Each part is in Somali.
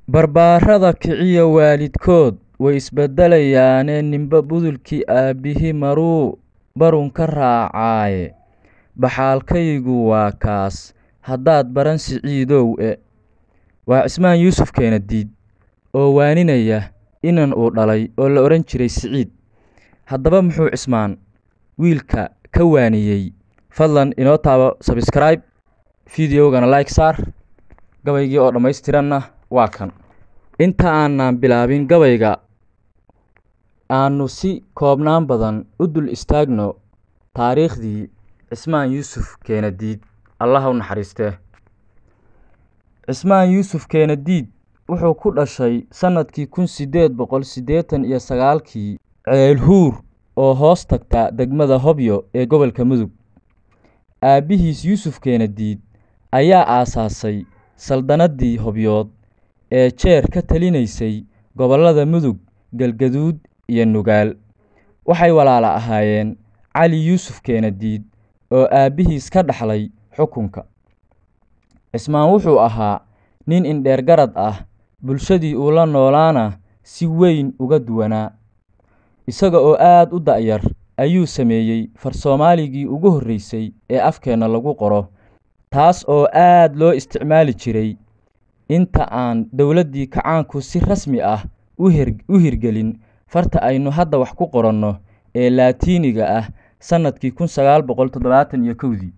Barbaarada kiciya waalidkood way isbedelayaane ninba budulkii aabbihii maruu barun ka raacaaye Baxaalkaygu waa kaas haddaad baran siciidow e Waa Cismaan Yuusuf Keenadiid oo waaninaya inan uu dhalay oo la odhan jiray Siciid. Haddaba muxuu Cismaan wiilka ka waaniyey? Fadlan inoo taabo subscribe, fideogana like saar, gabaygii oo dhammaystiranna waa kan. Inta aanan bilaabin gabayga, aanu si koobnaan badan u dul istaagno taariikhdii Cismaan Yuusuf Keenadiid. Allah ha u naxariistee. Cismaan Yuusuf Keenadiid wuxuu ku dhashay sanadkii kun sideed boqol siddeetan iyo sagaalkii Ceelhuur oo hoos tagta degmada Hobyo ee gobolka Mudug. Aabbihiis Yuusuf Keenadiid ayaa aasaasay saldanadii Hobyood ee jeer ka talinaysay gobollada Mudug, Galgaduud iyo Nugaal. Waxay walaalo ahaayeen Cali Yuusuf Keenadiid oo aabbihiis ka dhaxlay xukunka. Cismaan wuxuu ahaa nin indheer garad ah, bulshadii uu la noolaana si weyn uga duwanaa. Isaga oo aad u da'yar ayuu sameeyey far-soomaaligii ugu horreysay ee afkeena lagu qoro, taas oo aad loo isticmaali jiray inta aan dowladdii kacaanku si rasmi ah u hirgelin farta aynu hadda wax ku qoranno ee Laatiiniga ah sanadkii kun sagaal boqol toddobaatan iyo kowdii.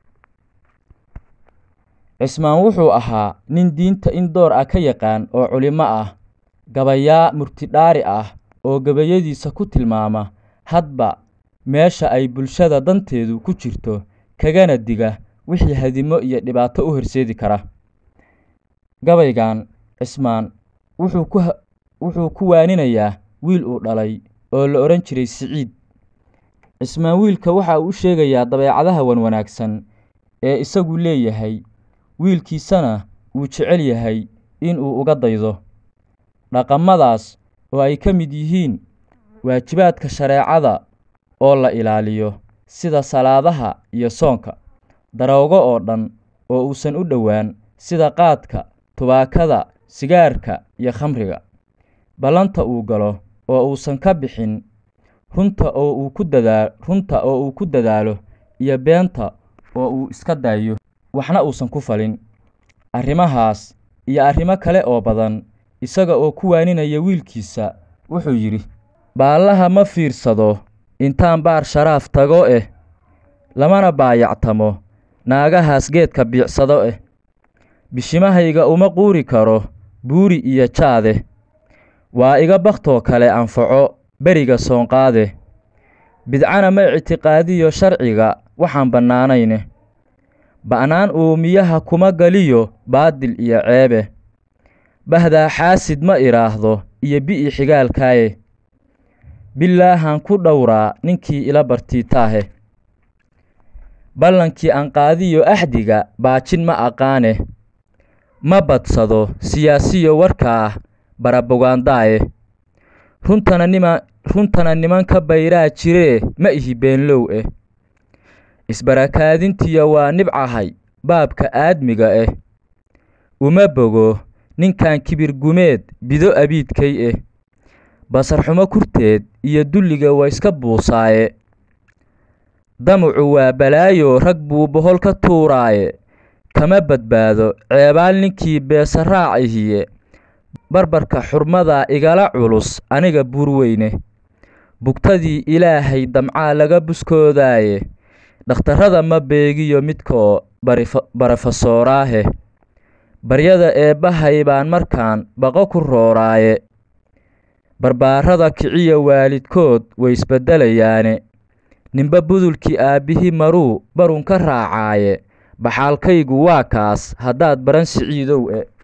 Cismaan wuxuu ahaa nin diinta in door ah ka yaqaan oo culimo ah, gabayaa murtidhaari ah oo gabayadiisa ku tilmaama hadba meesha ay bulshada danteedu ku jirto, kagana diga wixii hadimo iyo dhibaato u horseedi kara. Gabaygan, Cismaan wuxuu ku waaninayaa wiil uu dhalay oo la odhan jiray Siciid. Cismaan wiilka waxa uu u sheegayaa dabeecadaha wanwanaagsan ee isagu leeyahay, wiilkiisana uu jecel yahay in uu uga daydo. Dhaqamadaas oo ay ka mid yihiin waajibaadka shareecada oo la ilaaliyo, sida salaadaha iyo soonka, daroogo oo dhan oo uusan u dhowaan, sida qaadka, tubaakada, sigaarka iyo khamriga, ballanta uu galo oo uusan ka bixin, runta oo uu ku dadaalo, iyo beenta oo uu iska daayo, waxna uusan ku falin. Arrimahaas iyo arrimo kale oo badan, isaga oo ku waaninaya wiilkiisa, wuxuu yidhi: Baallaha ma fiirsado intaan baar sharaaf tago eh, lamana baayactamo naagahaas geedka biicsado eh. Bishimahayga uma quuri karo buuri iyo jaade, waa iga bakhtoo kale anfaco beriga soonqaade. Bidcana ma ictiqaadiyo sharciga waxaan bannaanayn, ba'naan uumiyaha kuma galiyo baadil iyo ceebe. Bahdaa xaasid ma idhaahdo iyo bi'i xigaalkaaye, bilaahan ku dhowraa ninkii ila bartiitaahe. Ballankii aan qaadiyo axdiga baajin ma aqaane, ma badsado siyaasiyo warkaa barabogaandaaye. Runtana nimanka bayraa jiree ma ihi beenlow eh. Isbarakaadintiyo waa nibcahay baabka aadmiga eh. Uma bogo ninkan kibir gumeed bido abiidkay eh. Basar xumo kurteed iyo dulliga waa iska buusaaye. Damucu waa balaayo rag buu bohol ka tuuraaye. Kama badbaado ceebaal ninkii beesa raacihiye. Barbarka xurmadaa igala culus aniga buur weyne. Bugtadii Ilaahay damcaa laga buskoodaaye. Dhakhtarrada ma beegiyo midkoo barofesooraahe. Baryada Eebbahay baan markaan baqo ku rooraaye. Barbaarada kiciya waalidkood way isbedelayaane. Ninba budulkii aabbihii maruu barun ka raacaaye. Baxaalkaygu waa kaas haddaad baran siciidow e.